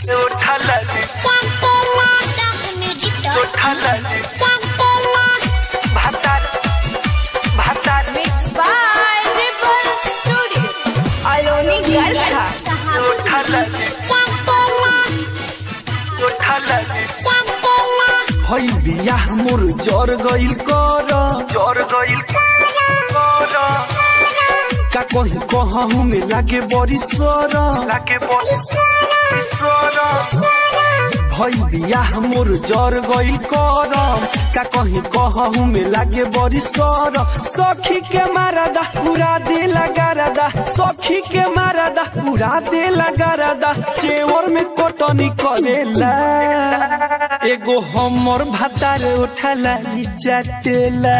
उठला उठला भातार भातार Mixed by Ripple Studio. Aloni Garcha. उठला उठला हई बियाह मोर जर गइल कर जोर गइल कर का कही कहूँ में लागे बड़ी सर लागे बोल ईश्वर भई बियाह मोर जर गइल कर का कही कहूँ में लागे बड़ी सर सखी के मारदा उड़ा दे लगारदा सखी के मारदा उड़ा दे लगारदा चेवर में कोटनी करेला एगो हमर भातार उठाला चाटेला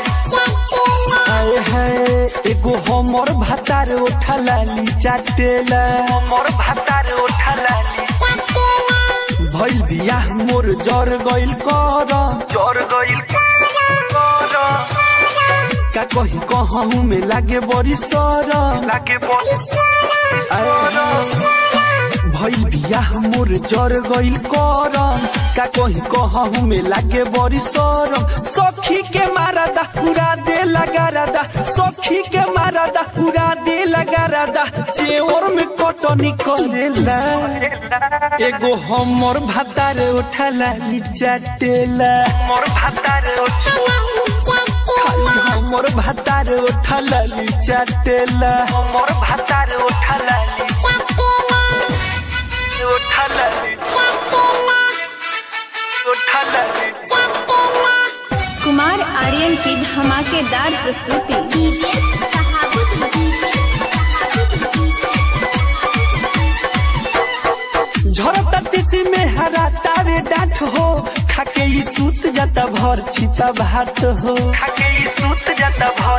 आए हाय एगो हमर भातार उठाला चाटेला मोर भातार उठला भइल बियाह मोर जर गइल कर जोर गइल कर का कही कहूँ में लागे बड़ी सर लागे बोल ईश्वर भइल बियाह मोर जर गइल कर का कही कहूँ में लागे बड़ी सर सखी के मारदा उड़ा दे लगारदा सखी के मारदा उड़ा दे लगारदा चेवर में कटनी करेला एगो हमर भातार उठाला चाटेला मोर भातार खाली हमर भातार उठाला चाटेला मोर भातार उठला उठला उठला कुमार आर्यन की धमाकेदार प्रस्तुति झरता तीसी में हरा तारे डांट हो खाके ई सूत जाता भर छिपा भात हो खाके ई सूत जाता भर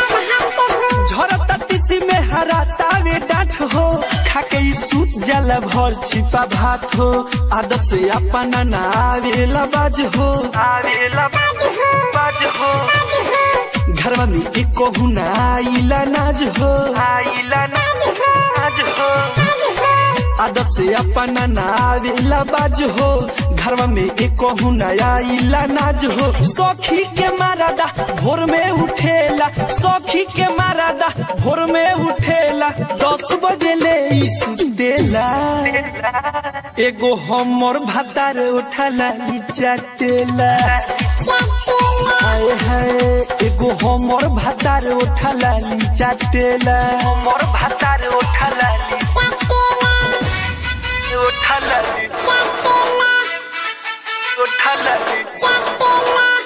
झरता तीसी में हरा तारे डांट हो खाके ई सूत जाला भर छिपा भात हो आदत से अपना ना आवेला बाज हो आवेला बाज हो घरवा में एको हुना आइला नाज हो आइला नाज हो आदत से अपना ना आवेला बाज हो घरवा में एको हुना आइला नाज हो सखी के मारादा भोर में उठेला सखी के मारादा भोर में उठेला दस बजे ले ई सुतेला एगो हमर भातार उठाला ई चाटेला आए हाय एगो हमर भातार उठाला ई चाटेला मोर भातार उठला उठला उठला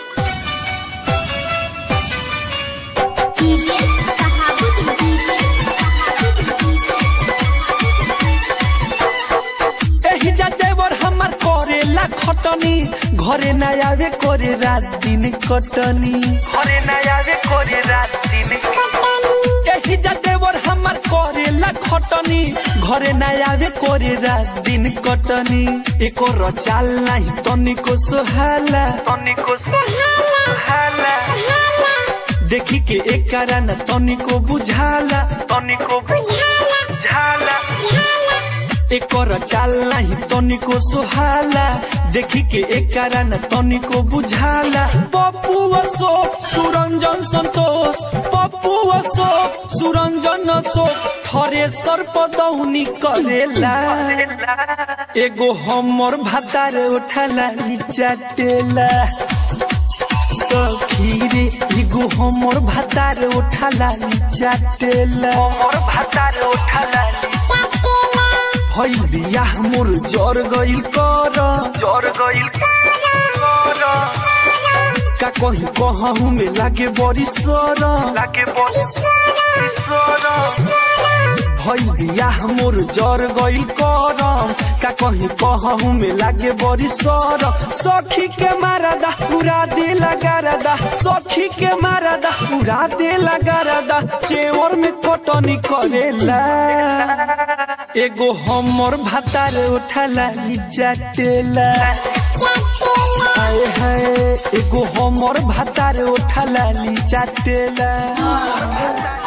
एही जा देवर हमर करेला खटनी घरे ना आवे करे रात दिन कटनी घरे ना आवे कोरे रात दिन एही जा देवर हमर करेला खटनी घरे ना आवे करे रात दिन कटनी एको रचाल नाही तनिको सोहाला तनिको सुहाला देखी के एक कारण तनिको बुझाला तनिको झाला एकर चाल नाही तनिको सोहाला देखी के एक कारण तनिको बुझाला पप्पू असो सुरंजन संतोष पप्पू असो सुरंजन असो थरे सर्पदौनी करेला एगो हमर भातार उठाला चाटेला सखी रे एगो हमर भातार उठाला चाटेला मोर भातार उठला भइल बियाह मोर जर गइल कर जोर गइल कर का कही कहूँ में लागे बड़ी सर लागे बोल ईश्वर भइल बियाह मोर जर गइल कर का कही कहूँ में लागे बड़ी सर सखी के मारदा उड़ा दे लगारदा सखी के मारदा उड़ा दे लगारदा चेवर में कटनी करेला एगो हमर भातार उठाला चाटेला आए हाय एगो हमर भातार उठाला चाटेला